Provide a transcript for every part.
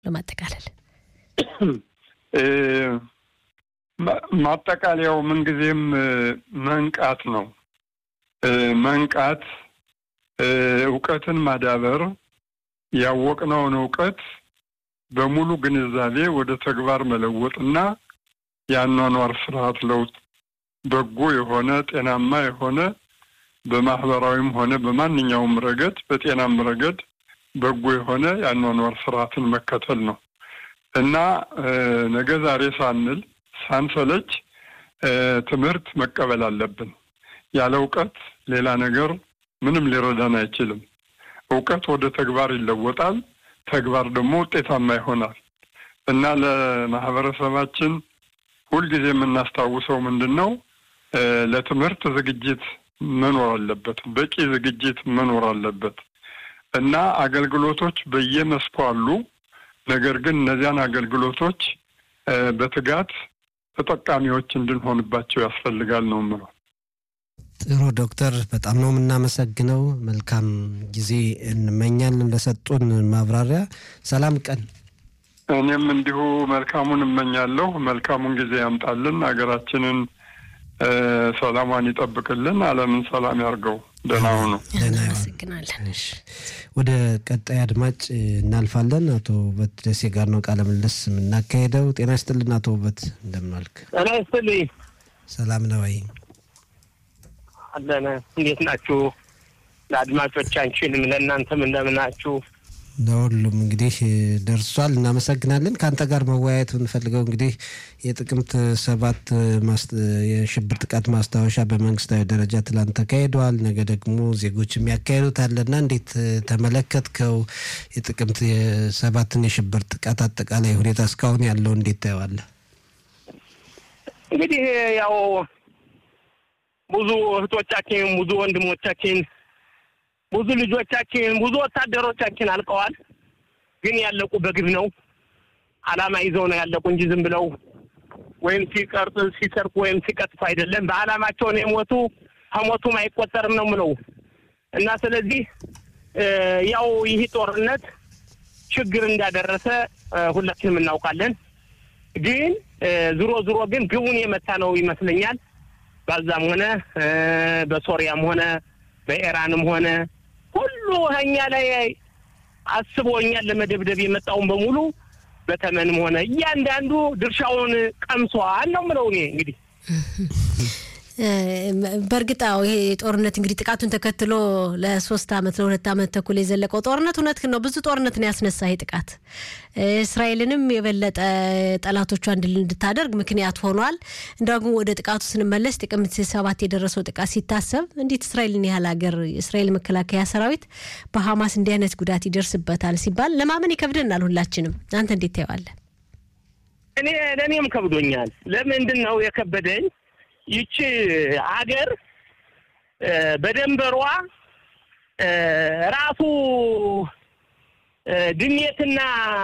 ለማጠቃለል ማጠቃለያው ምንጊዜም መንቃት ነው። መንቃት፣ እውቀትን ማዳበር፣ ያወቅነውን እውቀት በሙሉ ግንዛቤ ወደ ተግባር መለወጥና የአኗኗር ስርዓት ለውጥ በጎ የሆነ ጤናማ የሆነ በማህበራዊም ሆነ በማንኛውም ረገድ በጤናም ረገድ በጎ የሆነ የአኗኗር ስርዓትን መከተል ነው እና ነገ ዛሬ ሳንል ሳንሰለች ትምህርት መቀበል አለብን። ያለ እውቀት ሌላ ነገር ምንም ሊረዳን አይችልም። እውቀት ወደ ተግባር ይለወጣል። ተግባር ደግሞ ውጤታማ ይሆናል እና ለማህበረሰባችን ሁልጊዜ የምናስታውሰው ምንድን ነው? ለትምህርት ዝግጅት መኖር አለበት። በቂ ዝግጅት መኖር አለበት እና አገልግሎቶች በየመስኩ አሉ። ነገር ግን እነዚያን አገልግሎቶች በትጋት ተጠቃሚዎች እንድንሆንባቸው ያስፈልጋል ነው የምለው። ጥሩ ዶክተር፣ በጣም ነው የምናመሰግነው። መልካም ጊዜ እንመኛለን ለሰጡን ማብራሪያ። ሰላም ቀን። እኔም እንዲሁ መልካሙን እመኛለሁ። መልካሙን ጊዜ ያምጣልን፣ ሀገራችንን ሰላሟን ይጠብቅልን፣ ዓለምን ሰላም ያርገው። ደህና ሁኑ። እናመሰግናለን። ወደ ቀጣይ አድማጭ እናልፋለን። አቶ ውበት ደሴ ጋር ነው ቃለ ምልልስ የምናካሄደው። ጤና ይስጥልን አቶ ውበት፣ እንደምን ዋልክ? ጤና ይስጥልኝ። ሰላም ነው ወይ? አለን። እንዴት ናችሁ? ለአድማጮቻችንም ለእናንተም እንደምናችሁ? ለሁሉም እንግዲህ ደርሷል። እናመሰግናለን። ከአንተ ጋር መወያየት የምንፈልገው እንግዲህ የጥቅምት ሰባት የሽብር ጥቃት ማስታወሻ በመንግስታዊ ደረጃ ትላንት ተካሂደዋል። ነገ ደግሞ ዜጎች የሚያካሄዱት አለና እንዴት ተመለከትከው? የጥቅምት ሰባትን የሽብር ጥቃት አጠቃላይ ሁኔታ እስካሁን ያለው እንዴት ታየዋለህ? እንግዲህ ያው ብዙ እህቶቻችን፣ ብዙ ወንድሞቻችን ብዙ ልጆቻችን ብዙ ወታደሮቻችን አልቀዋል። ግን ያለቁ በግብ ነው። አላማ ይዘው ነው ያለቁ እንጂ ዝም ብለው ወይም ሲቀርጽ ሲሰርቁ ወይም ሲቀጥፉ አይደለም። በአላማቸው ነው የሞቱ። ከሞቱም አይቆጠርም ነው ምለው እና ስለዚህ ያው ይህ ጦርነት ችግር እንዳደረሰ ሁላችንም እናውቃለን። ግን ዝሮ ዝሮ ግን ግቡን የመታ ነው ይመስለኛል። ባዛም ሆነ በሶሪያም ሆነ በኢራንም ሆነ ሁሉ እኛ ላይ አስቦ እኛን ለመደብደብ የመጣውን በሙሉ በተመንም ሆነ እያንዳንዱ ድርሻውን ቀምሷል ነው የምለው እኔ እንግዲህ በእርግጥ አዎ ይሄ ጦርነት እንግዲህ ጥቃቱን ተከትሎ ለሶስት አመት ለሁለት አመት ተኩል የዘለቀው ጦርነት እውነት ነው ብዙ ጦርነትን ያስነሳ ይሄ ጥቃት እስራኤልንም የበለጠ ጠላቶቿ እንድል እንድታደርግ ምክንያት ሆኗል። እንደውም ወደ ጥቃቱ ስንመለስ ጥቅምት ሰባት የደረሰው ጥቃት ሲታሰብ እንዴት እስራኤልን ያህል ሀገር የእስራኤል መከላከያ ሰራዊት በሀማስ እንዲህ አይነት ጉዳት ይደርስበታል ሲባል ለማመን ይከብደናል ሁላችንም። አንተ እንዴት ታየዋለህ? እኔ ለእኔም ከብዶኛል። ለምንድን ነው የከበደኝ? ይቺ ሀገር በደንበሯ ራሱ ድሜትና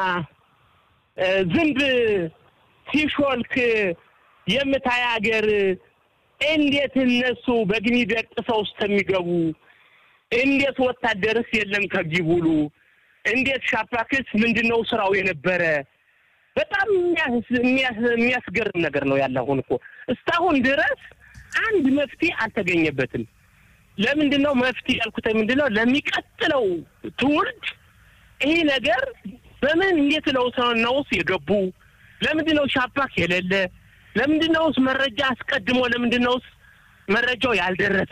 ዝንብ ሲሾልክ የምታይ ሀገር እንዴት እነሱ በግኒ ደቅሰው እስከሚገቡ እንዴት ወታደርስ የለም ከጊቡሉ እንዴት ሻፓክስ ምንድን ነው ስራው የነበረ በጣም የሚያስገርም ነገር ነው ያለ። አሁን እኮ እስካሁን ድረስ አንድ መፍትሄ አልተገኘበትም። ለምንድን ነው መፍትሄ ያልኩት? ምንድን ነው ለሚቀጥለው ትውልድ ይህ ነገር በምን እንዴት ለው ነውስ የገቡ ለምንድን ነው ሻፓክ የሌለ? ለምንድን ነውስ መረጃ አስቀድሞ ለምንድን ነውስ መረጃው ያልደረሰ?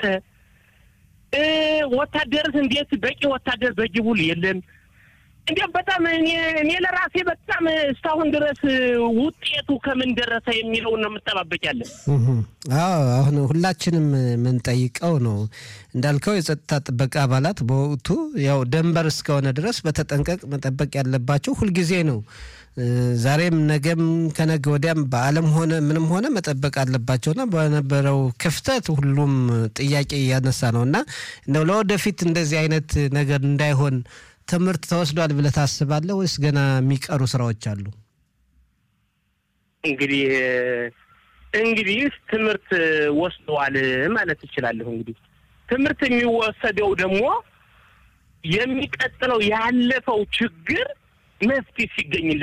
ወታደርስ እንዴት በቂ ወታደር በጅቡል የለም? እንዲያም በጣም እኔ እኔ ለራሴ በጣም እስካሁን ድረስ ውጤቱ ከምን ደረሰ የሚለውን ነው የምጠባበቅ ያለን። አዎ አሁን ሁላችንም የምንጠይቀው ነው እንዳልከው የጸጥታ ጥበቃ አባላት በወቅቱ ያው ደንበር እስከሆነ ድረስ በተጠንቀቅ መጠበቅ ያለባቸው ሁልጊዜ ነው። ዛሬም ነገም ከነገ ወዲያም በዓለም ሆነ ምንም ሆነ መጠበቅ አለባቸውና በነበረው ክፍተት ሁሉም ጥያቄ እያነሳ ነው እና እንደው ለወደፊት እንደዚህ አይነት ነገር እንዳይሆን ትምህርት ተወስዷል ብለህ ታስባለህ ወይስ ገና የሚቀሩ ስራዎች አሉ? እንግዲህ እንግዲህ ትምህርት ወስደዋል ማለት እችላለሁ። እንግዲህ ትምህርት የሚወሰደው ደግሞ የሚቀጥለው ያለፈው ችግር መፍትሄ ሲገኝለት